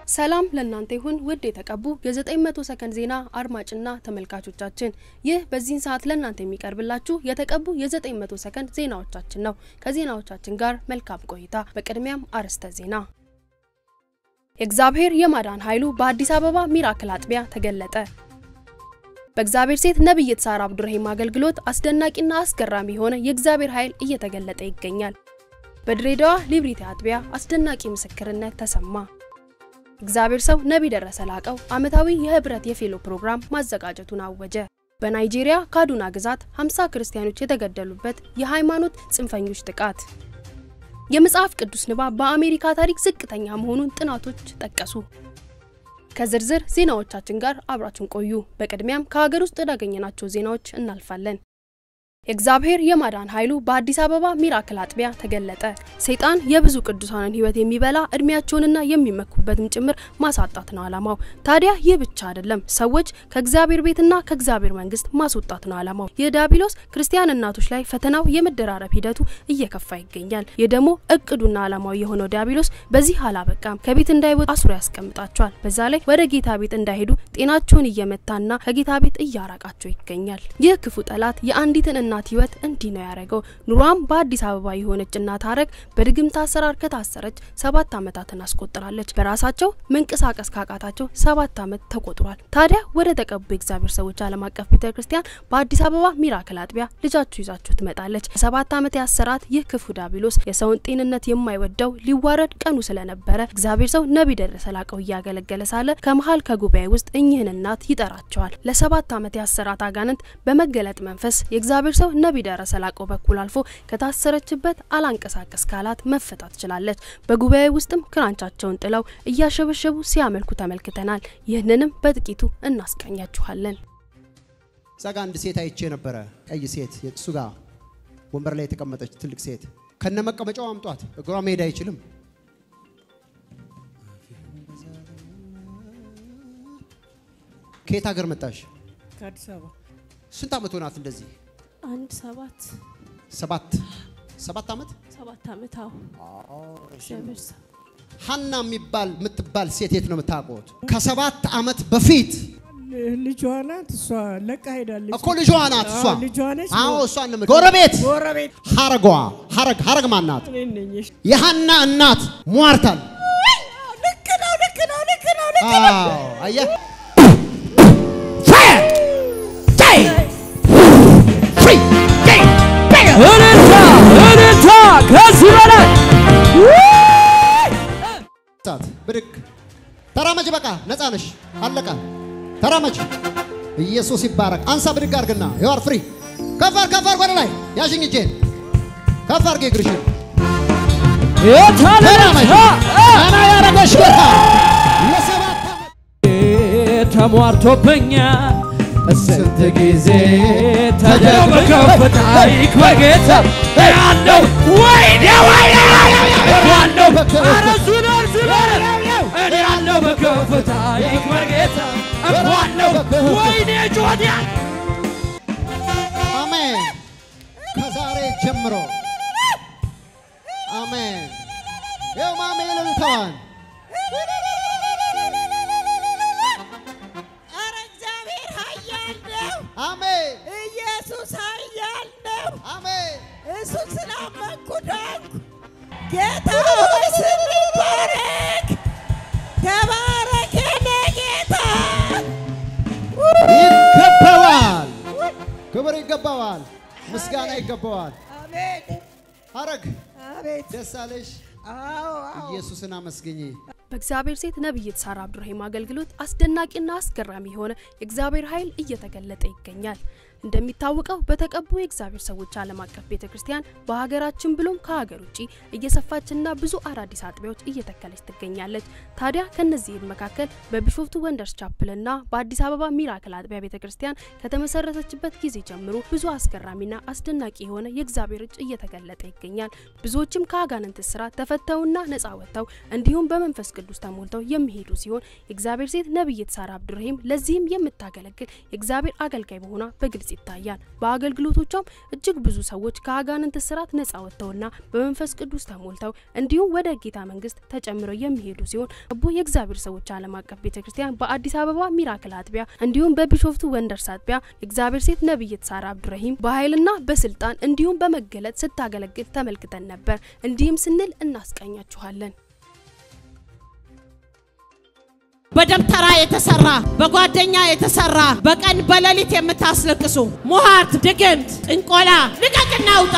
ሰላም ለእናንተ ይሁን ውድ የተቀቡ የ900 ሰከንድ ዜና አድማጭና ተመልካቾቻችን፣ ይህ በዚህን ሰዓት ለእናንተ የሚቀርብላችሁ የተቀቡ የ900 ሰከንድ ዜናዎቻችን ነው። ከዜናዎቻችን ጋር መልካም ቆይታ። በቅድሚያም አርዕስተ ዜና። የእግዚአብሔር የማዳን ኃይሉ በአዲስ አበባ ሚራክል አጥቢያ ተገለጠ። በእግዚአብሔር ሴት ነቢይት ሳራ አብዱረሂም አገልግሎት አስደናቂና አስገራሚ የሆነ የእግዚአብሔር ኃይል እየተገለጠ ይገኛል። በድሬዳዋ ሊብሪቲ አጥቢያ አስደናቂ ምስክርነት ተሰማ። እግዚአብሔር ሰው ነቢይ ደረሰ ላቀው ዓመታዊ የህብረት የፌሎ ፕሮግራም ማዘጋጀቱን አወጀ። በናይጄሪያ ካዱና ግዛት 50 ክርስቲያኖች የተገደሉበት የሃይማኖት ጽንፈኞች ጥቃት። የመጽሐፍ ቅዱስ ንባብ በአሜሪካ ታሪክ ዝቅተኛ መሆኑን ጥናቶች ጠቀሱ። ከዝርዝር ዜናዎቻችን ጋር አብራችን ቆዩ። በቅድሚያም ከሀገር ውስጥ ወዳገኘናቸው ዜናዎች እናልፋለን። የእግዚአብሔር የማዳን ኃይሉ በአዲስ አበባ ሚራክል አጥቢያ ተገለጠ። ሰይጣን የብዙ ቅዱሳንን ህይወት የሚበላ እድሜያቸውንና የሚመኩበትም ጭምር ማሳጣት ነው አላማው። ታዲያ ይህ ብቻ አይደለም፣ ሰዎች ከእግዚአብሔር ቤትና ከእግዚአብሔር መንግስት ማስወጣት ነው አላማው። የዲያብሎስ ክርስቲያን እናቶች ላይ ፈተናው የመደራረብ ሂደቱ እየከፋ ይገኛል። ይህ ደግሞ እቅዱና አላማው የሆነው ዲያብሎስ በዚህ አላበቃም። ከቤት እንዳይወጡ አስሮ ያስቀምጣቸዋል። በዛ ላይ ወደ ጌታ ቤት እንዳይሄዱ ጤናቸውን እየመታና ከጌታ ቤት እያራቃቸው ይገኛል። ይህ ክፉ ጠላት የአንዲትን እናት ህይወት እንዲህ ነው ያደረገው። ኑሯም በአዲስ አበባ የሆነች እናት ሀረግ በድግምት አሰራር ከታሰረች ሰባት ዓመታትን አስቆጥራለች። በራሳቸው መንቀሳቀስ ካቃታቸው ሰባት ዓመት ተቆጥሯል። ታዲያ ወደ ተቀቡ የእግዚአብሔር ሰዎች ዓለም አቀፍ ቤተ ክርስቲያን በአዲስ አበባ ሚራክል አጥቢያ ልጃችሁ ይዛችሁ ትመጣለች። ሰባት ዓመት ያሰራት ይህ ክፉ ዲያብሎስ የሰውን ጤንነት የማይወደው ሊዋረድ ቀኑ ስለነበረ እግዚአብሔር ሰው ነቢይ ደረሰ ላቀው እያገለገለ ሳለ ከመሀል ከጉባኤ ውስጥ እኚህን እናት ይጠራቸዋል። ለሰባት ዓመት ያሰራት አጋንንት በመገለጥ መንፈስ የእግዚአብሔር ሰው ነቢይ ደረሰ ላቀው በኩል አልፎ ከታሰረችበት አላንቀሳቀስ ካላት መፈታት ትችላለች። በጉባኤ ውስጥም ክራንቻቸውን ጥለው እያሸበሸቡ ሲያመልኩ ተመልክተናል። ይህንንም በጥቂቱ እናስቃኛችኋለን። እዛ ጋ አንድ ሴት አይቼ ነበረ። ቀይ ሴት እሱ ጋር ወንበር ላይ የተቀመጠች ትልቅ ሴት ከነ መቀመጫው አምጧት። እግሯ መሄድ አይችልም። ከየት ሀገር መጣሽ? ከአዲስ አበባ ስንት ዓመት ሆናት? እንደዚህ አንድ ሰባት ሰባት ሰባት ዓመት ሰባት ዓመት አዎ። እግዚአብሔር ሰው ሀና የሚባል የምትባል ሴት የት ነው የምታውቁት? ከሰባት ዓመት በፊት ልጇ ናት። እሷ ለቃ ሄዳለች እኮ ልጇ ናት እሷ። አዎ፣ ልጇ ነች። አዎ እሷ ነው የምት- ጎረቤት ጎረቤት ሀረጓ ሀረግ ሀረግ ማን ናት? እኔ ነኝ። እሺ። የሀና እናት ሟርታል። ልክ ነው፣ ልክ ነው፣ ልክ ነው፣ ልክ ነው። አዎ አየህ ፋየር ዳይ ፍሪ ዳይ ባገር እልልታ እልልታ ከዚህ በላይ ሰዓት ብድግ ተራመጅ። በቃ ነፃ ነሽ። አለቀ። ተራመጅ። ኢየሱስ ይባረክ። አንሳ ብድግ አድርግና ዩአር ፍሪ። ከፍ አድርግ፣ ከፍ አድርግ ወደ ላይ ያዥኝ እጄን ከፍ አድርግ እግርሽን ተራመጅ። ቀና ያረገሽ ጌታ የሰባት ዓመት ተሟርቶብኛል ስንት ጊዜ ተደብቀውበት ታሪክ በጌታ ያለው ወይኔ ወይኔ ያለው ኧረ ዙረር ዙረር እኔ ያለው በከፍታ ታሪክ በጌታ እኳለው ወይኔ ጮዲያ አሜን። ከዛሬ ጀምሮ አሜን። ይኸው ማሜ እልልታዋን ኧረ እግዚአብሔር ኃያል ነው። አሜን ኢየሱስ ኃያል ነው። አሜን። እሱን ስላመንኩ ዳንኩ። ጌታ ሆይ ስም ይባረክ። ተባረክ የኔ ጌታ። ይገባዋል። ክብር ይገባዋል። ምስጋና ይገባዋል። አሜን ሐረግ አቤት። ደስ አለሽ። አዎ አዎ ኢየሱስን አመስግኝ። በእግዚአብሔር ሴት ነቢይት ሳራ አብዱረሂም አገልግሎት አስደናቂና አስገራሚ የሆነ የእግዚአብሔር ኃይል እየተገለጠ ይገኛል። እንደሚታወቀው በተቀቡ የእግዚአብሔር ሰዎች ዓለም አቀፍ ቤተ ክርስቲያን በሀገራችን ብሎም ከሀገር ውጭ እየሰፋችና ብዙ አዳዲስ አጥቢያዎች እየተከለች ትገኛለች። ታዲያ ከነዚህም መካከል በቢሾፍቱ ወንደርስ ቻፕልና በአዲስ አበባ ሚራክል አጥቢያ ቤተ ክርስቲያን ከተመሰረተችበት ጊዜ ጀምሮ ብዙ አስገራሚና አስደናቂ የሆነ የእግዚአብሔር እጅ እየተገለጠ ይገኛል። ብዙዎችም ከአጋንንት እስራት ተፈተውና ነጻ ወጥተው እንዲሁም በመንፈስ ቅዱስ ተሞልተው የሚሄዱ ሲሆን የእግዚአብሔር ሴት ነቢይት ሳራ አብዱረሂም ለዚህም የምታገለግል የእግዚአብሔር አገልጋይ መሆኗ በግልጽ ይታያል። በአገልግሎቶቿም እጅግ ብዙ ሰዎች ከአጋንንት እስራት ነጻ ወጥተውና በመንፈስ ቅዱስ ተሞልተው እንዲሁም ወደ ጌታ መንግስት ተጨምረው የሚሄዱ ሲሆን አቦ የእግዚአብሔር ሰዎች ዓለም አቀፍ ቤተ ክርስቲያን በአዲስ አበባ ሚራክል አጥቢያ እንዲሁም በቢሾፍቱ ወንደርስ አጥቢያ የእግዚአብሔር ሴት ነቢይት ሳራ አብዱረሂም በኃይልና በስልጣን እንዲሁም በመገለጥ ስታገለግል ተመልክተን ነበር። እንዲህም ስንል እናስቃኛችኋለን። በደብተራ የተሰራ በጓደኛ የተሰራ በቀን በሌሊት የምታስለቅሱ ሟርት፣ ድግምት፣ ጥንቆላ ልቀቅና ውጣ።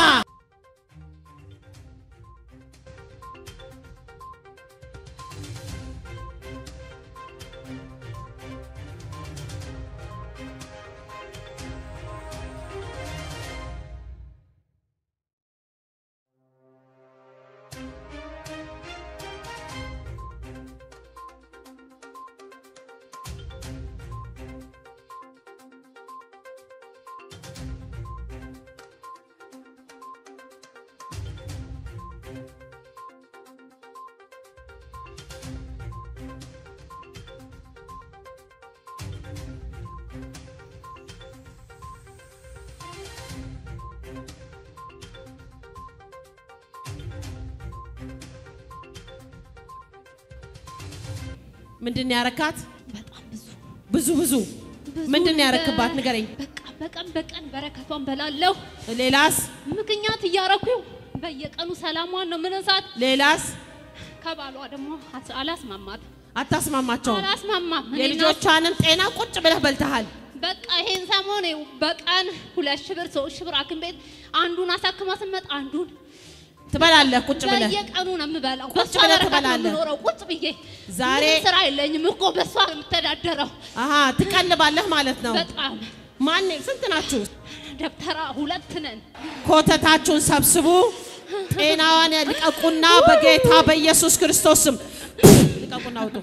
ምንድን ያረካት? በጣም ብዙ ብዙ ብዙ ብዙ ምንድን ነገር። ያረክባት? ንገረኝ። በቃ በቀን በቀን በረከቷን በላለሁ። ሌላስ? ምክንያት እያረኩ በየቀኑ ሰላሟን ነው ምንሳት። ሌላስ? ከባሏ ደግሞ አስ- አላስማማት አታስማማቸውም። አላስማማም። እኔና የልጆቿንም ጤና ቁጭ ብለህ በልተሃል። በቃ ይሄን ሰሞን ይኸው በቀን ሁለት ሺህ ብር ሶስት ሺህ ብር ሐኪም ቤት አንዱን አሳክማ ስመጣ አንዱን ትበላለህ ቁጭ ብለህ። በየቀኑ ነው የምበላው። ቁጭ በሷ ብለህ በረከት ነው ትበላለህ። የምኖረው ቁጭ ብዬ። ዛሬ- ምንም ስራ የለኝም እኮ በሷ ነው የምተዳደረው። አሀ ትቀልባለህ ማለት ነው። በጣም ማን ስንት ናችሁ? ደብተራ ሁለት ነን። ኮተታችሁን ሰብስቡ። ጤናዋን ልቀቁና በጌታ በኢየሱስ ክርስቶስ ስም ልቀቁና አውጡ።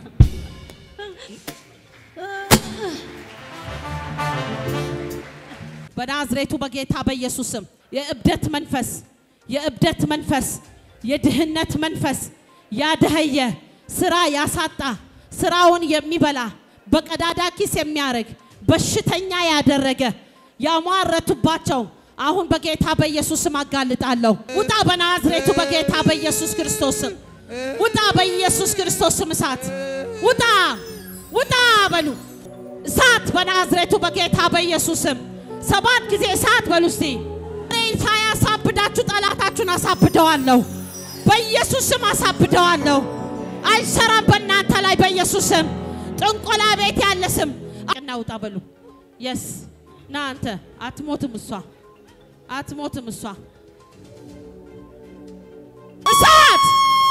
በናዝሬቱ በጌታ በኢየሱስ ስም የእብደት መንፈስ፣ የእብደት መንፈስ፣ የድህነት መንፈስ ያደኸየ ስራ ያሳጣ ስራውን የሚበላ በቀዳዳ ኪስ የሚያደርግ በሽተኛ ያደረገ ያሟረቱባቸው አሁን በጌታ በኢየሱስ ስም አጋልጣለሁ። ውጣ በናዝሬቱ በጌታ በኢየሱስ ክርስቶስ ስም ውጣ፣ በኢየሱስ ክርስቶስ ስም እሳት ውጣ፣ ውጣ በሉ እሳት በናዝሬቱ በጌታ በኢየሱስ ስም ሰባት ጊዜ እሳት በሉ እስቲ። እኔ ሳያሳብዳችሁ ጠላታችሁን አሳብደዋለሁ። በኢየሱስ ስም አሳብደዋለሁ። አይሰራም በእናንተ ላይ በኢየሱስ ስም። ጥንቆላ ቤት ያለ ስም እናውጣ በሉ። የስ ና አንተ አትሞትም፣ እሷ አትሞትም፣ እሷ እሳት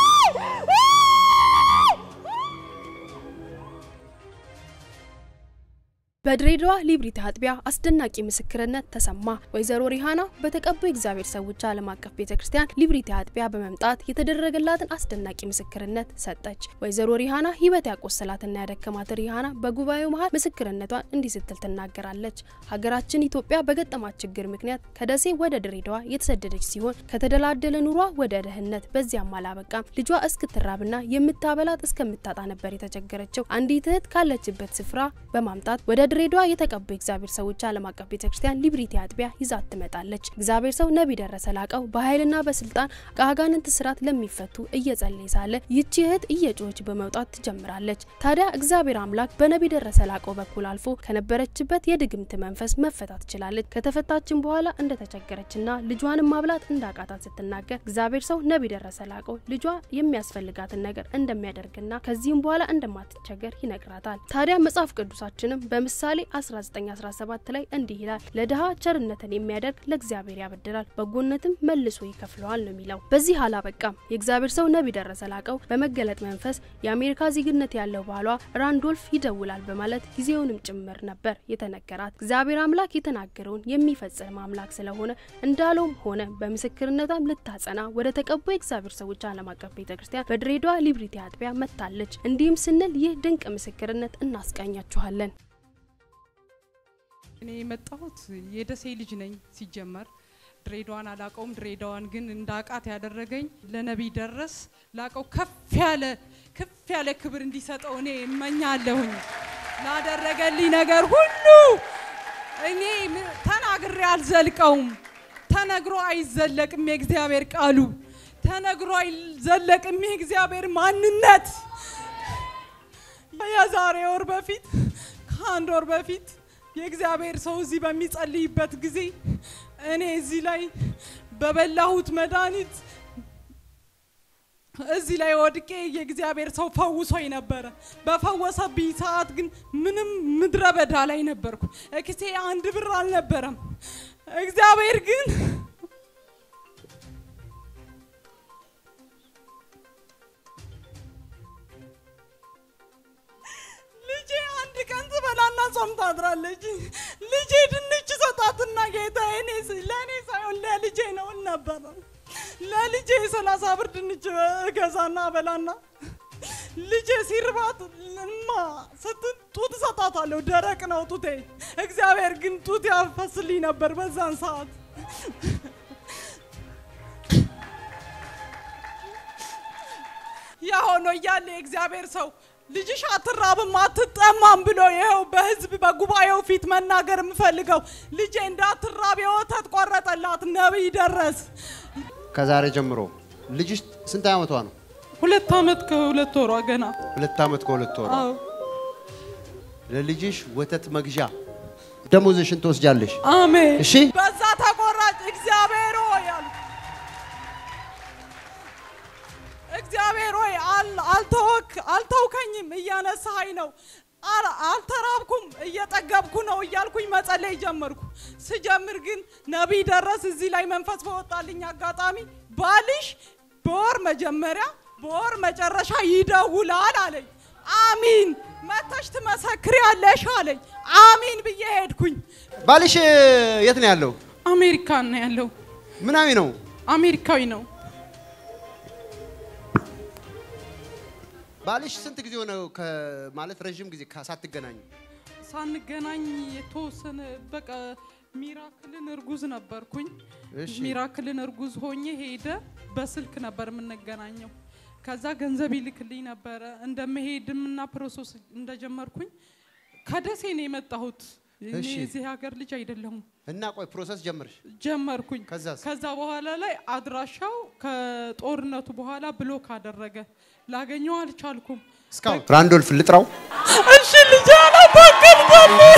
በድሬዳዋ ሊብሪቲ አጥቢያ አስደናቂ ምስክርነት ተሰማ። ወይዘሮ ሪሃና በተቀቡ የእግዚአብሔር ሰዎች ዓለም አቀፍ ቤተ ክርስቲያን ሊብሪቲ አጥቢያ በመምጣት የተደረገላትን አስደናቂ ምስክርነት ሰጠች። ወይዘሮ ሪሃና ሕይወት ያቆሰላትና ያደከማት ሪሃና በጉባኤው መሀል ምስክርነቷን እንዲህ ስትል ትናገራለች። ሀገራችን ኢትዮጵያ በገጠማት ችግር ምክንያት ከደሴ ወደ ድሬዳዋ የተሰደደች ሲሆን ከተደላደለ ኑሯ ወደ ድህነት፣ በዚያም አላበቃም ልጇ እስክትራብና የምታበላት እስከምታጣ ነበር የተቸገረችው። አንዲት እህት ካለችበት ስፍራ በማምጣት ወደ ድሬዳዋ የተቀቡ የእግዚአብሔር ሰዎች ዓለም አቀፍ ቤተክርስቲያን ሊብሪቲ አጥቢያ ይዛት ትመጣለች። እግዚአብሔር ሰው ነቢይ ደረሰ ላቀው በኃይልና በስልጣን ከአጋንንት ስራት ለሚፈቱ እየጸለየ ሳለ ይቺ እህት እየጮኸች በመውጣት ትጀምራለች። ታዲያ እግዚአብሔር አምላክ በነቢይ ደረሰ ላቀው በኩል አልፎ ከነበረችበት የድግምት መንፈስ መፈታት ችላለች። ከተፈታችን በኋላ እንደተቸገረችና ልጇንም ማብላት እንዳቃታት ስትናገር እግዚአብሔር ሰው ነቢይ ደረሰ ላቀው ልጇ የሚያስፈልጋትን ነገር እንደሚያደርግና ከዚህም በኋላ እንደማትቸገር ይነግራታል። ታዲያ መጽሐፍ ቅዱሳችንም በምሳሌ 1917 ላይ እንዲህ ይላል፣ ለድሃ ቸርነትን የሚያደርግ ለእግዚአብሔር ያበድራል፣ በጎነትም መልሶ ይከፍለዋል ነው የሚለው። በዚህ አላበቃም። የእግዚአብሔር ሰው ነቢይ ደረሰ ላቀው በመገለጥ መንፈስ የአሜሪካ ዜግነት ያለው ባሏ ራንዶልፍ ይደውላል በማለት ጊዜውንም ጭምር ነበር የተነገራት። እግዚአብሔር አምላክ የተናገረውን የሚፈጽም አምላክ ስለሆነ እንዳለውም ሆነ። በምስክርነቷም ልታጸና ወደ ተቀቡ የእግዚአብሔር ሰዎች ዓለም አቀፍ ቤተ ክርስቲያን በድሬዳዋ ሊብሪቲ አጥቢያ መጥታለች። እንዲህም ስንል ይህ ድንቅ ምስክርነት እናስቃኛችኋለን። እኔ የመጣሁት የደሴ ልጅ ነኝ። ሲጀመር ድሬዳዋን አላቀውም። ድሬዳዋን ግን እንዳቃት ያደረገኝ ለነቢይ ደረስ ላቀው ከፍ ያለ ከፍ ያለ ክብር እንዲሰጠው እኔ እመኛለሁኝ። ላደረገልኝ ነገር ሁሉ እኔ ም- ተና ተናግሬ አልዘልቀውም። ተነግሮ አይዘለቅም የእግዚአብሔር ቃሉ። ተነግሮ አይዘለቅም የእግዚአብሔር ማንነት። የዛሬ ወር በፊት ከአንድ ወር በፊት የእግዚአብሔር ሰው እዚህ በሚጸልይበት ጊዜ እኔ እዚህ ላይ በበላሁት መድኃኒት እዚህ ላይ ወድቄ የእግዚአብሔር ሰው ፈውሶኝ ነበረ። በፈወሰብኝ ሰዓት ግን ምንም ምድረ በዳ ላይ ነበርኩ። እክሴ አንድ ብር አልነበረም። እግዚአብሔር ግን ልጄ አንድ ቀን ትበላና ጾም ታድራለች። ልጄ ድንች ሰጣትና ጌታ እኔ ለእኔ ሳይሆን ለልጄ ነው እል ነበረ። ለልጄ የሰላሳ ብር ድንች እገዛና በላና ልጄ ሲርባት እማ ስትል ጡት እሰጣታለሁ። ደረቅ ነው ጡቴ። እግዚአብሔር ግን ጡት ያፈስልኝ ነበር በዛን ሰዓት። ያ ሆኖ እያለ የእግዚአብሔር ሰው ልጅሽ አትራብም አትጠማም ብሎ ይኸው በህዝብ በጉባኤው ፊት መናገር የምፈልገው ልጄ እንዳትራብ የወተት ቆረጠላት ነቢይ ደረስ። ከዛሬ ጀምሮ ልጅሽ ስንት ዓመቷ ነው? ሁለት ዓመት ከሁለት ወሯ ገና። ሁለት ዓመት ከሁለት ወሯ። አዎ ለልጅሽ ወተት መግዣ ደሞዝሽን ትወስጃለሽ። አሜን። እሺ በዛ ተቆራጭ እግዚአብሔር ሆይ አሉ። እግዚአብሔር ሆይ አል- አልተወክ አልተውከኝም፣ እያነሳኸኝ ነው። አል- አልተራብኩም፣ እየጠገብኩ ነው እያልኩኝ መጸለይ ጀመርኩ። ስጀምር ግን ነቢይ ደረስ እዚህ ላይ መንፈስ በወጣልኝ አጋጣሚ ባልሽ በወር መጀመሪያ በወር መጨረሻ ይደውላል አለኝ። አሚን መተሽ ትመሰክሪያለሽ አለኝ። አሚን ብዬ ሄድኩኝ። ባልሽ የት ነው ያለው? አሜሪካን ነው ያለው። ምናዊ ነው? አሜሪካዊ ነው። ባልሽ ስንት ጊዜ ሆነ ማለት ረዥም ጊዜ ከ- ሳትገናኙ? ሳንገናኝ የተወሰነ በቃ ሚራክልን እርጉዝ ነበርኩኝ። እሺ። ሚራክልን እርጉዝ ሆኜ ሄደ። በስልክ ነበር የምንገናኘው። ከዛ ገንዘብ ይልክልኝ ነበረ እንደመሄድም እና ፕሮሰስ እንደጀመርኩኝ ከደሴ ነው የመጣሁት። እኔ እሺ። የዚህ ሀገር ልጅ አይደለሁም። እና ቆይ ፕሮሰስ ጀመርሽ? ጀመርኩኝ። ከዛስ? ከዛ በኋላ ላይ አድራሻው ከጦርነቱ በኋላ ብሎክ አደረገ። ላገኘው አልቻልኩም። እስካሁን ራንዶልፍ ልጥራው? እሺ ልጅ አላታገልገልኝ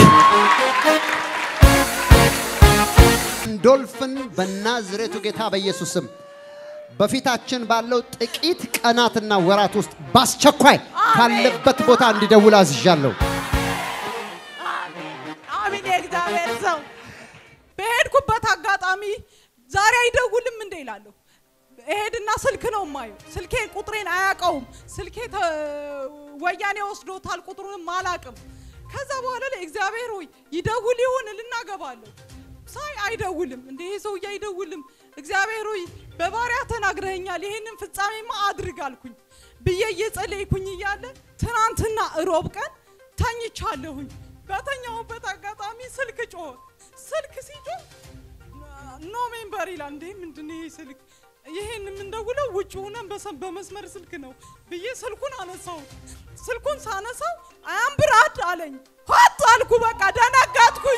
ራንዶልፍን በናዝሬቱ ጌታ በኢየሱስ ስም በፊታችን ባለው ጥቂት ቀናትና ወራት ውስጥ በአስቸኳይ ካለበት ቦታ እንዲደውል አዝዣለሁ። አሚን የእግዚአብሔር ሰው በሄድኩበት አጋጣሚ ዛሬ አይደውልም እንዴ ይላለሁ። እሄድና ስልክ ነው የማየው። ስልኬ ቁጥሬን አያውቀውም። ስልኬ ተ- ወያኔ ወስዶታል። ቁጥሩንም አላውቅም። ከዛ በኋላ ላይ እግዚአብሔር ሆይ ይደውል ይሁን ልናገባለሁ ሳይ አይደውልም። እንደ ይሄ ሰውዬ አይደውልም። እግዚአብሔር ሆይ በባሪያ ተናግረኸኛል፣ ይሄንን ፍጻሜማ አድርግ አልኩኝ ብዬ እየጸለይኩኝ እያለ ትናንትና እሮብ ቀን ተኝቻለሁኝ። በተኛሁበት አጋጣሚ ስልክ ጮኸ። ስልክ ሲጮህ ኖ ሜምበር ይላል። እንዴ ምንድን ነው ይሄ ስልክ? ይሄን የምንደውለው ውጭ ሆነን በሰ- በመስመር ስልክ ነው ብዬ ስልኩን አነሳው። ስልኩን ሳነሳው አያም ብራድ አለኝ። ሆት አልኩ። በቃ ደነገጥኩኝ።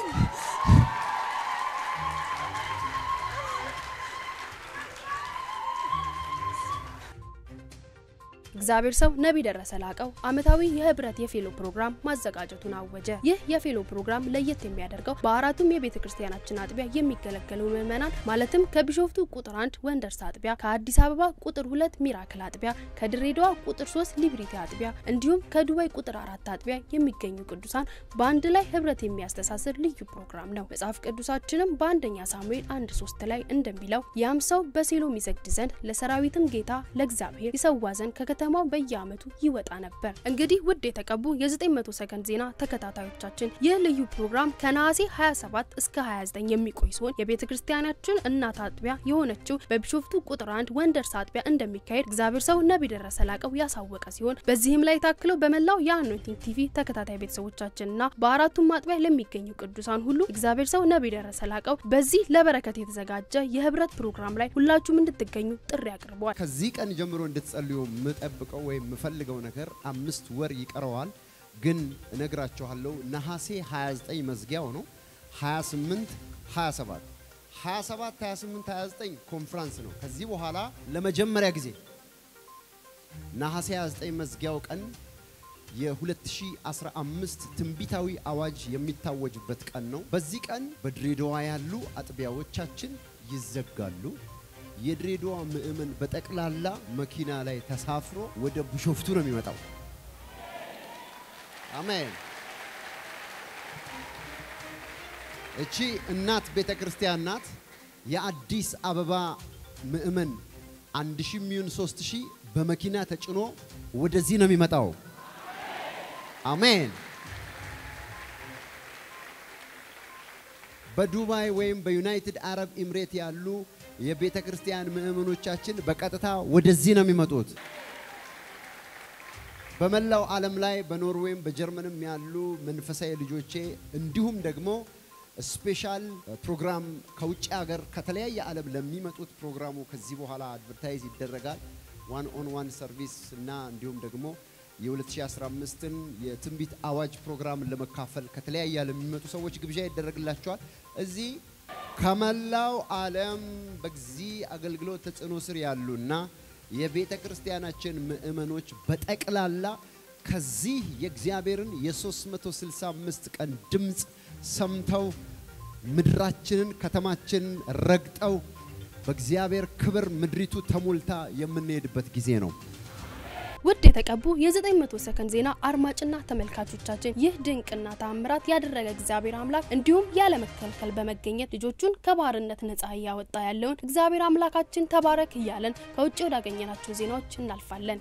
እግዚአብሔር ሰው ነቢይ ደረሰ ላቀው ዓመታዊ የህብረት የፌሎ ፕሮግራም ማዘጋጀቱን አወጀ። ይህ የፌሎ ፕሮግራም ለየት የሚያደርገው በአራቱም የቤተ ክርስቲያናችን አጥቢያ የሚገለገሉ ምዕመናን ማለትም ከቢሾፍቱ ቁጥር አንድ ወንደርስ አጥቢያ፣ ከአዲስ አበባ ቁጥር ሁለት ሚራክል አጥቢያ፣ ከድሬዳዋ ቁጥር ሶስት ሊብሪቲ አጥቢያ እንዲሁም ከዱባይ ቁጥር አራት አጥቢያ የሚገኙ ቅዱሳን በአንድ ላይ ህብረት የሚያስተሳስር ልዩ ፕሮግራም ነው። መጽሐፍ ቅዱሳችንም በአንደኛ ሳሙኤል አንድ ሶስት ላይ እንደሚለው ያም ሰው በሴሎ ይሰግድ ዘንድ ለሰራዊትም ጌታ ለእግዚአብሔር ይሰዋ ዘንድ ከከተማው በየዓመቱ ይወጣ ነበር። እንግዲህ ውድ የተቀቡ የ900 ሰከንድ ዜና ተከታታዮቻችን ይህ ልዩ ፕሮግራም ከነሐሴ 27 እስከ 29 የሚቆይ ሲሆን የቤተ ክርስቲያናችን እናት አጥቢያ የሆነችው በቢሾፍቱ ቁጥር አንድ ወንደርስ አጥቢያ እንደሚካሄድ እግዚአብሔር ሰው ነቢይ ደረሰ ላቀው ያሳወቀ ሲሆን በዚህም ላይ ታክለው በመላው የአኖንቲንግ ቲቪ ተከታታይ ቤተሰቦቻችንና በአራቱም አጥቢያ ለሚገኙ ቅዱሳን ሁሉ እግዚአብሔር ሰው ነቢይ ደረሰ ላቀው በዚህ ለበረከት የተዘጋጀ የህብረት ፕሮግራም ላይ ሁላችሁም እንድትገኙ ጥሪ አቅርበዋል። ከዚህ ቀን ጀምሮ እንድትጸልዩ የምጠብቀው ወይም የምፈልገው ነገር አምስት ወር ይቀረዋል፣ ግን እነግራችኋለሁ። ነሐሴ 29 መዝጊያው ነው። 28 27 27 28 29 ኮንፍራንስ ነው። ከዚህ በኋላ ለመጀመሪያ ጊዜ ነሐሴ 29 መዝጊያው ቀን የ2015 ትንቢታዊ አዋጅ የሚታወጅበት ቀን ነው። በዚህ ቀን በድሬዳዋ ያሉ አጥቢያዎቻችን ይዘጋሉ። የድሬዳዋ ምእመን በጠቅላላ መኪና ላይ ተሳፍሮ ወደ ቢሾፍቱ ነው የሚመጣው። አሜን። እቺ እናት ቤተ ክርስቲያን ናት። የአዲስ አበባ ምእመን አንድ ሺህ የሚሆን ሶስት ሺህ በመኪና ተጭኖ ወደዚህ ነው የሚመጣው። አሜን። በዱባይ ወይም በዩናይትድ አረብ ኤምሬት ያሉ የቤተ ክርስቲያን ምእመኖቻችን በቀጥታ ወደዚህ ነው የሚመጡት። በመላው ዓለም ላይ በኖርዌይም በጀርመንም ያሉ መንፈሳዊ ልጆቼ እንዲሁም ደግሞ ስፔሻል ፕሮግራም ከውጭ ሀገር ከተለያየ ዓለም ለሚመጡት ፕሮግራሙ ከዚህ በኋላ አድቨርታይዝ ይደረጋል። ዋን ኦን ዋን ሰርቪስ እና እንዲሁም ደግሞ የ2015ን የትንቢት አዋጅ ፕሮግራም ለመካፈል ከተለያየ ዓለም የሚመጡ ሰዎች ግብዣ ይደረግላቸዋል። እዚህ ከመላው ዓለም በዚህ አገልግሎት ተጽዕኖ ስር ያሉና የቤተ ክርስቲያናችን ምእመኖች በጠቅላላ ከዚህ የእግዚአብሔርን የ365 ቀን ድምፅ ሰምተው ምድራችንን ከተማችንን ረግጠው በእግዚአብሔር ክብር ምድሪቱ ተሞልታ የምንሄድበት ጊዜ ነው። ውድ የተቀቡ የ900 ሰከንድ ዜና አድማጭና ተመልካቾቻችን ይህ ድንቅና ተአምራት ያደረገ እግዚአብሔር አምላክ እንዲሁም ያለመከልከል በመገኘት ልጆቹን ከባርነት ነጻ እያወጣ ያለውን እግዚአብሔር አምላካችን ተባረክ እያለን ከውጭ ወዳገኘናቸው ዜናዎች እናልፋለን።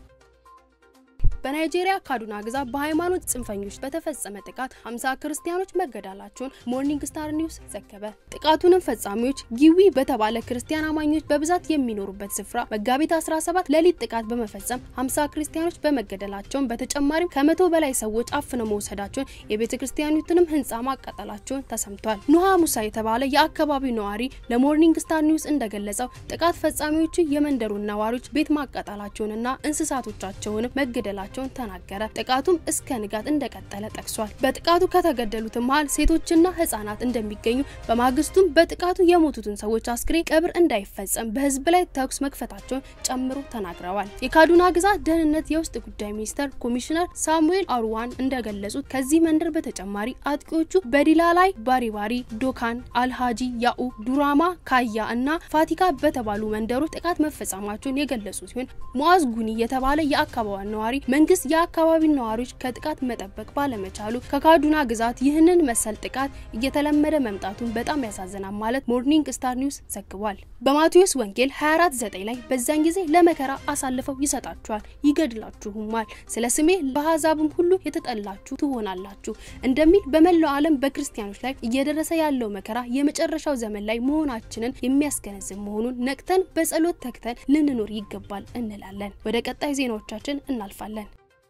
በናይጄሪያ ካዱና ግዛት በሃይማኖት ጽንፈኞች በተፈጸመ ጥቃት 50 ክርስቲያኖች መገደላቸውን ሞርኒንግ ስታር ኒውስ ዘገበ። ጥቃቱንም ፈጻሚዎች ጊዊ በተባለ ክርስቲያን አማኞች በብዛት የሚኖሩበት ስፍራ መጋቢት 17 ሌሊት ጥቃት በመፈጸም 50 ክርስቲያኖች በመገደላቸውን በተጨማሪም ከመቶ በላይ ሰዎች አፍነው መውሰዳቸውን የቤተ ክርስቲያኒቱንም ህንፃ ማቃጠላቸውን ተሰምቷል። ኑሃ ሙሳ የተባለ የአካባቢው ነዋሪ ለሞርኒንግ ስታር ኒውስ እንደገለጸው ጥቃት ፈጻሚዎቹ የመንደሩን ነዋሪዎች ቤት ማቃጠላቸውንና እንስሳቶቻቸውንም መገደላቸውን ተናገረ። ጥቃቱም እስከ ንጋት እንደቀጠለ ጠቅሷል። በጥቃቱ ከተገደሉት መሀል ሴቶችና ህጻናት እንደሚገኙ፣ በማግስቱም በጥቃቱ የሞቱትን ሰዎች አስክሬን ቀብር እንዳይፈጸም በህዝብ ላይ ተኩስ መክፈታቸውን ጨምሮ ተናግረዋል። የካዱና ግዛት ደህንነት የውስጥ ጉዳይ ሚኒስተር ኮሚሽነር ሳሙኤል አሩዋን እንደገለጹት ከዚህ መንደር በተጨማሪ አጥቂዎቹ በዲላ ላይ ባሪባሪ፣ ዶካን፣ አልሃጂ ያኡ፣ ዱራማ፣ ካያ እና ፋቲካ በተባሉ መንደሮች ጥቃት መፈጸማቸውን የገለጹ ሲሆን ሙአዝ ጉኒ የተባለ የአካባቢው ነዋሪ መንግስት የአካባቢው ነዋሪዎች ከጥቃት መጠበቅ ባለመቻሉ ከካዱና ግዛት ይህንን መሰል ጥቃት እየተለመደ መምጣቱን በጣም ያሳዝናል ማለት ሞርኒንግ ስታር ኒውስ ዘግቧል። በማቴዎስ ወንጌል 249 ላይ በዛን ጊዜ ለመከራ አሳልፈው ይሰጣችኋል፣ ይገድላችሁማል፣ ስለ ስሜ በአሕዛብም ሁሉ የተጠላችሁ ትሆናላችሁ እንደሚል በመላው ዓለም በክርስቲያኖች ላይ እየደረሰ ያለው መከራ የመጨረሻው ዘመን ላይ መሆናችንን የሚያስገነዝብ መሆኑን ነቅተን በጸሎት ተግተን ልንኖር ይገባል እንላለን። ወደ ቀጣይ ዜናዎቻችን እናልፋለን።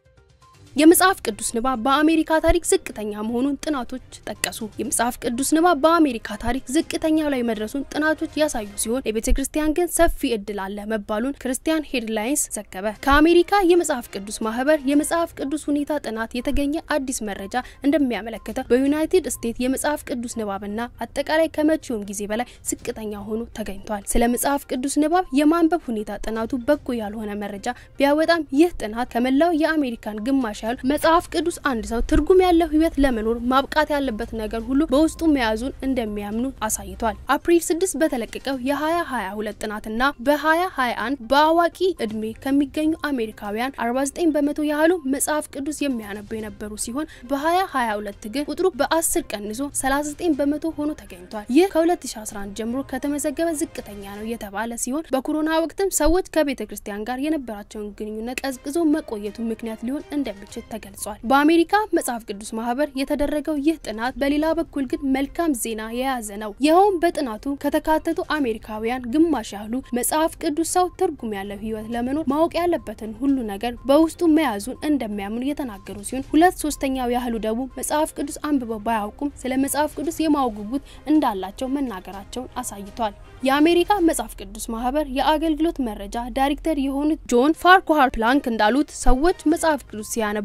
የመጽሐፍ ቅዱስ ንባብ በአሜሪካ ታሪክ ዝቅተኛ መሆኑን ጥናቶች ጠቀሱ። የመጽሐፍ ቅዱስ ንባብ በአሜሪካ ታሪክ ዝቅተኛው ላይ መድረሱን ጥናቶች ያሳዩ ሲሆን የቤተ ክርስቲያን ግን ሰፊ እድል አለ መባሉን ክርስቲያን ሄድላይንስ ዘገበ። ከአሜሪካ የመጽሐፍ ቅዱስ ማህበር የመጽሐፍ ቅዱስ ሁኔታ ጥናት የተገኘ አዲስ መረጃ እንደሚያመለክተው በዩናይትድ ስቴትስ የመጽሐፍ ቅዱስ ንባብና አጠቃላይ ከመቼውም ጊዜ በላይ ዝቅተኛ ሆኖ ተገኝቷል። ስለ መጽሐፍ ቅዱስ ንባብ የማንበብ ሁኔታ ጥናቱ በጎ ያልሆነ መረጃ ቢያወጣም ይህ ጥናት ከመላው የአሜሪካን ግማሽ ያህል መጽሐፍ ቅዱስ አንድ ሰው ትርጉም ያለው ህይወት ለመኖር ማብቃት ያለበት ነገር ሁሉ በውስጡ መያዙን እንደሚያምኑ አሳይቷል። አፕሪል 6 በተለቀቀው የ2022 ጥናትና በ2021 በአዋቂ እድሜ ከሚገኙ አሜሪካውያን 49 በመቶ ያህሉ መጽሐፍ ቅዱስ የሚያነቡ የነበሩ ሲሆን በ2022 ግን ቁጥሩ በ10 ቀንሶ 39 በመቶ ሆኖ ተገኝቷል። ይህ ከ2011 ጀምሮ ከተመዘገበ ዝቅተኛ ነው የተባለ ሲሆን በኮሮና ወቅትም ሰዎች ከቤተ ክርስቲያን ጋር የነበራቸውን ግንኙነት ቀዝቅዞ መቆየቱ ምክንያት ሊሆን እንደሚችል ተገልጿል። በአሜሪካ መጽሐፍ ቅዱስ ማህበር የተደረገው ይህ ጥናት በሌላ በኩል ግን መልካም ዜና የያዘ ነው። ይኸውም በጥናቱ ከተካተቱ አሜሪካውያን ግማሽ ያህሉ መጽሐፍ ቅዱስ ሰው ትርጉም ያለው ህይወት ለመኖር ማወቅ ያለበትን ሁሉ ነገር በውስጡ መያዙን እንደሚያምኑ የተናገሩ ሲሆን ሁለት ሶስተኛው ያህሉ ደግሞ መጽሐፍ ቅዱስ አንብበው ባያውቁም ስለ መጽሐፍ ቅዱስ የማወቅ ጉጉት እንዳላቸው መናገራቸውን አሳይቷል። የአሜሪካ መጽሐፍ ቅዱስ ማህበር የአገልግሎት መረጃ ዳይሬክተር የሆኑት ጆን ፋርኳሃር ፕላንክ እንዳሉት ሰዎች መጽሐፍ ቅዱስ ሲያነቡ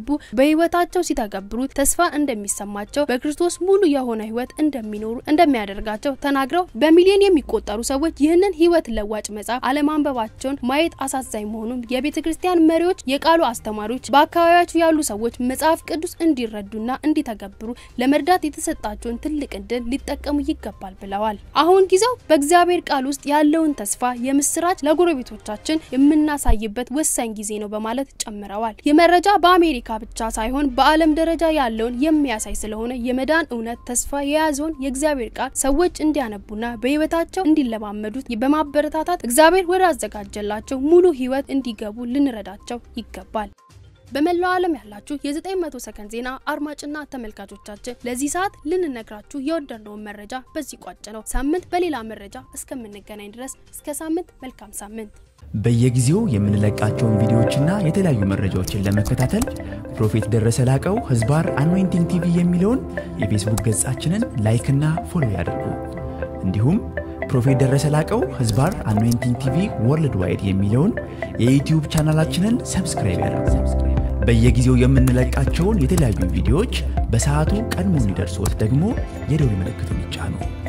ሲያነቡ በህይወታቸው ሲተገብሩ ተስፋ እንደሚሰማቸው በክርስቶስ ሙሉ የሆነ ህይወት እንደሚኖሩ እንደሚያደርጋቸው ተናግረው በሚሊዮን የሚቆጠሩ ሰዎች ይህንን ህይወት ለዋጭ መጽሐፍ አለማንበባቸውን ማየት አሳዛኝ መሆኑን የቤተ ክርስቲያን መሪዎች፣ የቃሉ አስተማሪዎች፣ በአካባቢያቸው ያሉ ሰዎች መጽሐፍ ቅዱስ እንዲረዱና እንዲተገብሩ ለመርዳት የተሰጣቸውን ትልቅ እድል ሊጠቀሙ ይገባል ብለዋል። አሁን ጊዜው በእግዚአብሔር ቃል ውስጥ ያለውን ተስፋ የምስራች ለጎረቤቶቻችን የምናሳይበት ወሳኝ ጊዜ ነው በማለት ጨምረዋል። ይህ መረጃ በአሜሪካ ብቻ ሳይሆን በዓለም ደረጃ ያለውን የሚያሳይ ስለሆነ የመዳን እውነት ተስፋ የያዘውን የእግዚአብሔር ቃል ሰዎች እንዲያነቡና በህይወታቸው እንዲለማመዱት በማበረታታት እግዚአብሔር ወደ አዘጋጀላቸው ሙሉ ህይወት እንዲገቡ ልንረዳቸው ይገባል። በመላው ዓለም ያላችሁ የ900 ሰከንድ ዜና አድማጭና ተመልካቾቻችን ለዚህ ሰዓት ልንነግራችሁ የወደድነውን መረጃ በዚህ ቋጭ ነው። ሳምንት በሌላ መረጃ እስከምንገናኝ ድረስ እስከ ሳምንት መልካም ሳምንት። በየጊዜው የምንለቃቸውን ቪዲዮዎችና የተለያዩ መረጃዎችን ለመከታተል ፕሮፌት ደረሰ ላቀው ህዝባር አኖይንቲንግ ቲቪ የሚለውን የፌስቡክ ገጻችንን ላይክና ፎሎ ያድርጉ። እንዲሁም ፕሮፌት ደረሰ ላቀው ህዝባር አኖይንቲንግ ቲቪ ወርልድ ዋይድ የሚለውን የዩትዩብ ቻናላችንን ሰብስክራይብ ያድርጉ። በየጊዜው የምንለቃቸውን የተለያዩ ቪዲዮዎች በሰዓቱ ቀድሞ እንዲደርሶት ደግሞ የደውል ምልክቱን ይጫኑ።